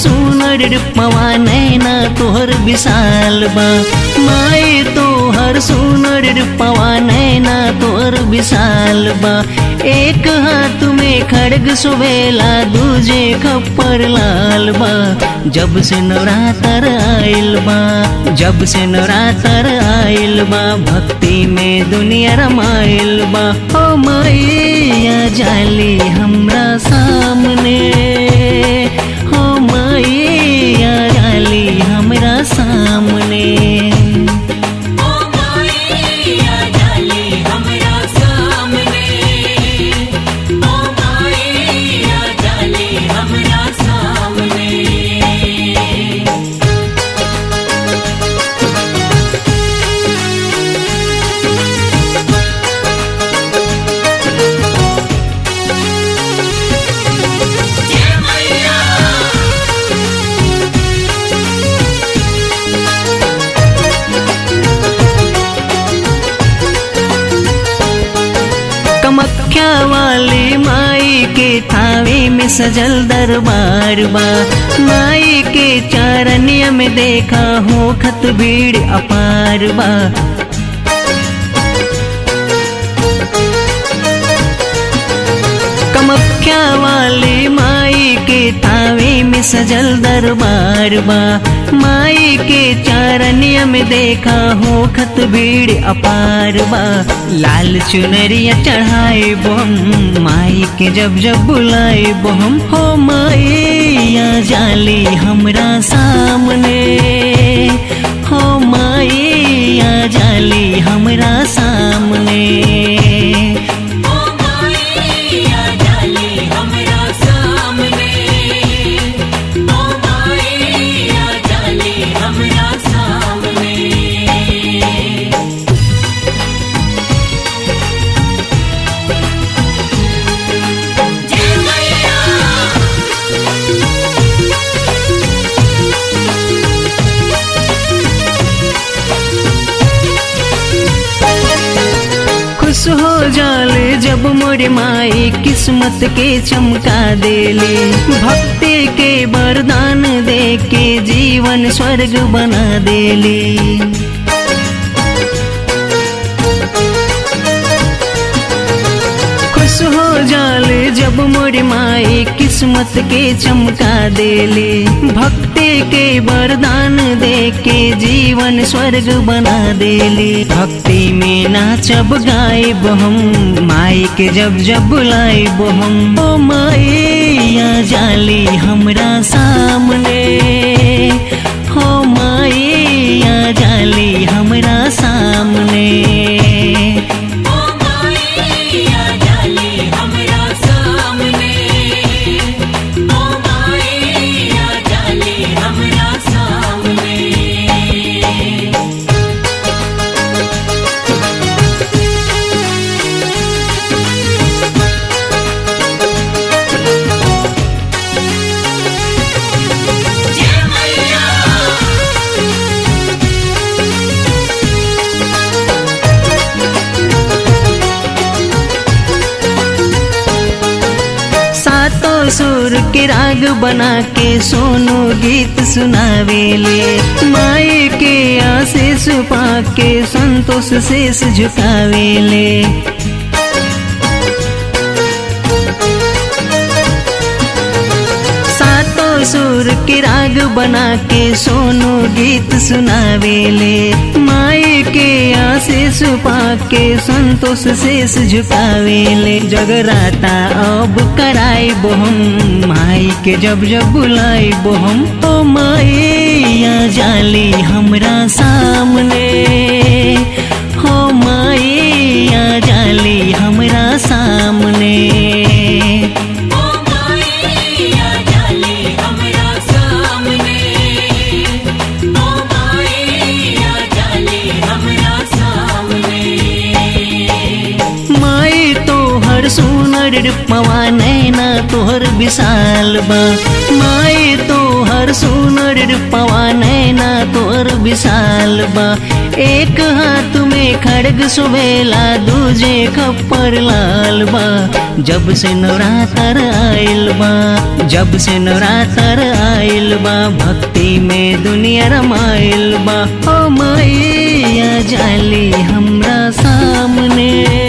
सुनर रूपवा नैना तोहर विशाल बा माई तोहर सुनर रूपवा नैना तोहर विशाल बा एक हाथ में खड़ग सुवेला दूजे खप्पर लाल बा जब से नवरात्र आइल बा जब से नवरात्र आइल बा भक्ति में दुनिया रमाइल बा ओ मैया जाली हमरा सामने हो मैया जाली हमरा सामने ओ माया जाली हमरा सामने ओ माया जाली हमरा सामने जय मैया कमख्या वाली माई के थावे में सजल दरबार बा माई के चारनिया में देखा हो खत भीड़ अपार बा कमख्या वाली माई के थावे में सजल दरबार बा माई के चारनिया में देखा हो खत भीड़ अपार बा लाल चुनरिया चढ़ाए बोम माई के जब जब बुलाए बोम हो मैया जाली हमरा सामने हो मैया जाली हमरा सामने ओ माया जाली हमरा सामने ओ माया जाली हमरा सामने जय मैया खुश हो जाले जब मोरे माई किस्मत के चमका देले भक्ति के वरदान दे के जीवन स्वर्ग बना देले खुश हो जाले जब मोरे माई किस्मत के चमका देले भक्ति के वरदान दे के जीवन स्वर्ग बना देले भक्ति में नाचब गायब हम माई के जब जब बुलाइब हम ओ मैया जाली हमरा सामने हो मैया जाली हमरा सामने ओ माया जाली हमरा सामने ओ माया जाली हमरा सामने जय मैया सातों सुर के राग बना के सोनू गीत सुनावेले माई के आशीष पा के संतोष शेष झुकावेले सातों सुर के राग बना के सोनू गीत सुनावेले माई के आशीष पा के संतोष शेष झुकावेले जगराता अब कराई बोहम माई के जब जब बुलाई बोहम ओ मैया जाली हमरा सामने हो मैया जाली हमरा सामने ओ माया जाली हमरा सामने ओ माया जाली हमरा सामने माई तोहर सुनर रूपवा नैना तोहर विशाल बा माई तोहर सुनर रूपवा नैना तोहर विशाल बा एक हाथ में खड़ग सुवेला दूजे खप्पर लाल बा जब से नवरात्र आइल बा जब से नवरात्र आइल बा भक्ति में दुनिया रमाइल बा ओ मैया जाली हमरा सामने